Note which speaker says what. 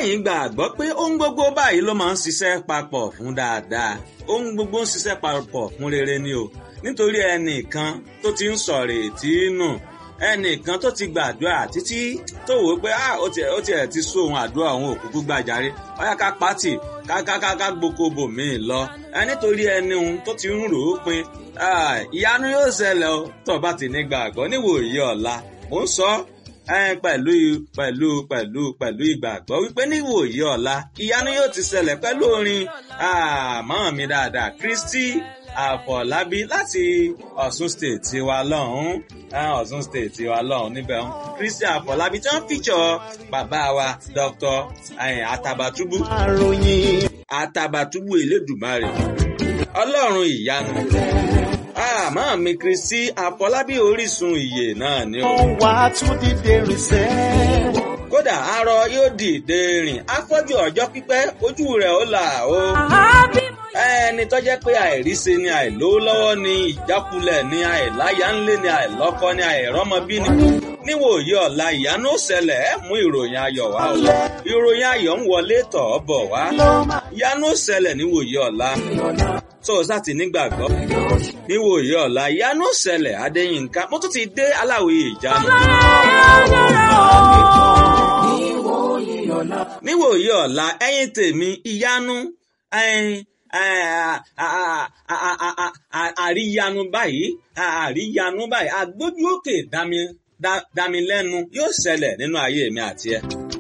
Speaker 1: sẹ́yìn gbàgbọ́ pé ohun gbogbo báyìí ló máa ń ṣiṣẹ́ papọ̀ fún dáadáa ohun gbogbo ń ṣiṣẹ́ papọ̀ fún rere ni o nítorí ẹnìkan tó ti ń sọ̀rọ̀ ètí nù ẹnìkan tó ti gbàdúrà títí tó wò ó pé ó tiẹ̀ ó tiẹ̀ ti sún òun àdúrà òun òkúkú gbàjáre ọ̀yá ká pátì ká ká ká ká gboko míì lọ ẹ nítorí ẹni òun tó ti ń rò ó pin ìyanu yóò ṣẹlẹ̀ o tó o bá ti ní gbàgbọ́ níwòye ọ̀la mò ń sọ pẹ̀lú pẹ̀lú pẹ̀lú pẹ̀lú ìgbàgbọ́ wípé níwòye ọ̀la ìyanu yóò ti ṣẹlẹ̀ pẹ̀lú orin àmọ́ mi dáadáa Kristi Àfọ̀lábí láti Ọ̀ṣun state tiwa lọ́hún Ọ̀ṣun state tiwa lọ́hún níbẹ̀ ń Kristi Àfọ̀lábí tí wọ́n fíjọ bàbá wa Dr. Àtàbàtúbú Àtàbàtúbú Elédùmarè Ọlọ́run ìyanu àmọ́ mi Kristi Àfọlábí Orísun ìyè náà ni o.
Speaker 2: wà á tún dìde rìnsẹ́.
Speaker 1: kódà arọ yóò dìde rìn afọ́jú ọjọ́ pípẹ́ ojú rẹ̀ ó là o. ẹni tó jẹ́ pé àìríṣe ni àìlówó lọ́wọ́ ni ìjákulẹ̀ ni àìláyà ńlé ni àìlọ́kọ ni àìrọ́mọbí ni. níwòye ọ̀la ìyanu ṣẹlẹ̀ ẹ̀ mú ìròyìn ayọ̀ wá o. ìròyìn ayọ̀ ń wọlé tọ̀ ọ́ bọ̀ wá. ìyanu ṣẹlẹ̀ níwòye ọ̀la tó o sá ti nígbàgbọ́. níwòye ọ̀la ìyanu ṣẹlẹ̀ Adéyínká mo tún ti dé aláwòye ìjánu. níwòye ọ̀la ẹ̀yin tèmi ìyanu àríyanu báyìí àríyanu báyìí àgbójú òkè dámi lẹ́nu yóò ṣẹlẹ̀ nínú ayé mi àti ẹ.